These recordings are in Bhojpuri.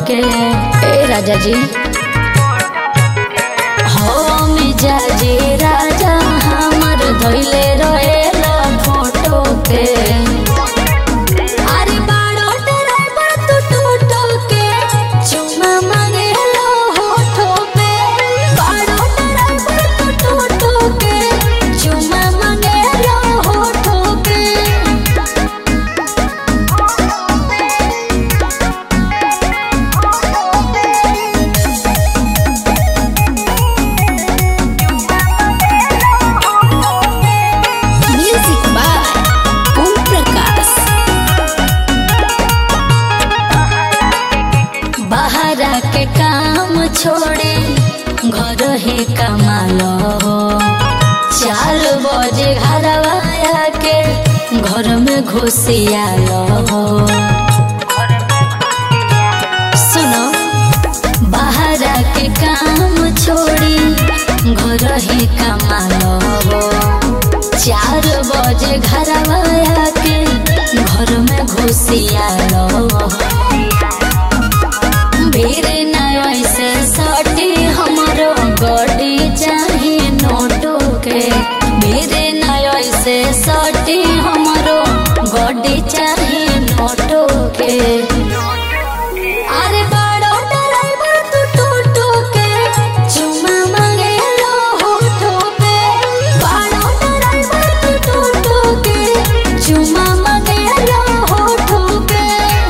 के ए राजा जी हो मिजाजी राजा हमर धोइले रहेला फोटो के अरे बाड़ो ड्राइवर तू टूटो के चुम्मा मांगेला होठो पे बाड़ो ड्राइवर तू टूटो के चुम्मा मांगेला होठो के म्यूजिक बाय ओम प्रकाश बाहरा के काम छोड़े घर ही कमालो चार बजे घरवा के घर में घुसियालो सुनो बाहरा के काम छोड़ी घर ही कमालो चार बजे घरवा के घर में घुसियालो भीड़ न ऐसे सटी हमरो बॉडी चाहिए नोटो के भीड़ न ऐसे सटी हमरो बॉडी चाहिए नोटो के अरे बड़ो ड्राइवर तू टूटो के चुम्मा मांगेलो होठो पे बड़ो ड्राइवर तू टूटो के चुम्मा मांगेलो होठो पे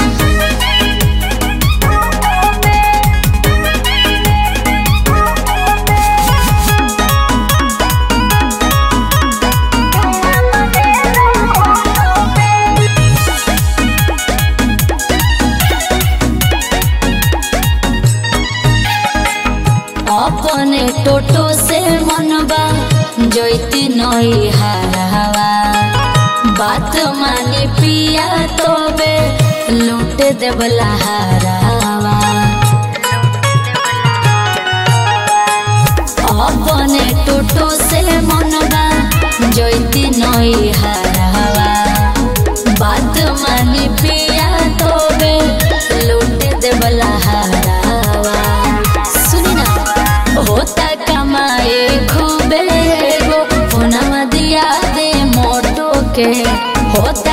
अपने टोटो से मनबा जोती नई हरावा बात माने पिया तोबे लूट देवला हरावा अपने टोटो से मनबा जोती नई हरावा बात माने पिया तोबे लूट देवला हरावा सुनी ना होता कमाए खूबे गो फोनवा दिया दे मोटो के होता